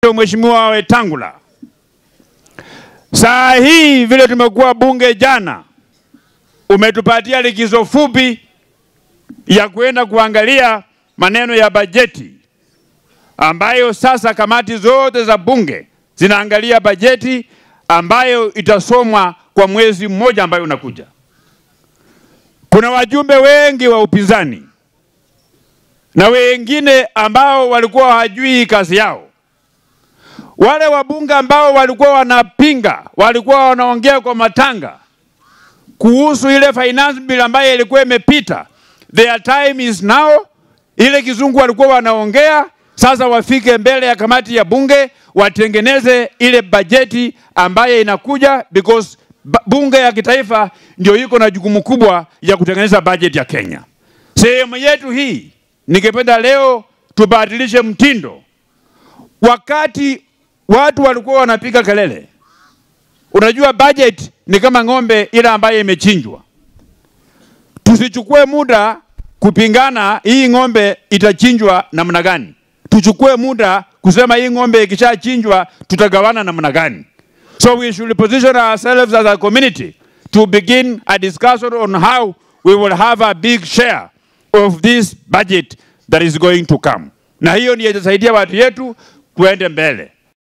nayo Mheshimiwa Wetangula. Saa hii vile tumekuwa bunge jana, umetupatia likizo fupi ya kwenda kuangalia maneno ya bajeti ambayo sasa kamati zote za bunge zinaangalia bajeti ambayo itasomwa kwa mwezi mmoja ambayo unakuja. Kuna wajumbe wengi wa upinzani na wengine ambao walikuwa hawajui kazi yao. Wale wabunge ambao walikuwa wanapinga, walikuwa wanaongea kwa matanga kuhusu ile finance bill ambayo ilikuwa imepita. Their time is now. Ile kizungu walikuwa wanaongea sasa, wafike mbele ya kamati ya bunge watengeneze ile bajeti ambayo inakuja, because bunge ya kitaifa ndio iko na jukumu kubwa ya kutengeneza bajeti ya Kenya. Sehemu yetu hii, ningependa leo tubadilishe mtindo. Wakati watu walikuwa wanapiga kelele, unajua budget ni kama ng'ombe ile ambayo imechinjwa. Tusichukue muda kupingana hii ng'ombe itachinjwa namna gani. Tuchukue muda kusema hii ng'ombe ikishachinjwa tutagawana namna gani. So we should position ourselves as a community to begin a discussion on how we will have a big share of this budget that is going to come, na hiyo ndiyo itasaidia watu yetu kuende mbele.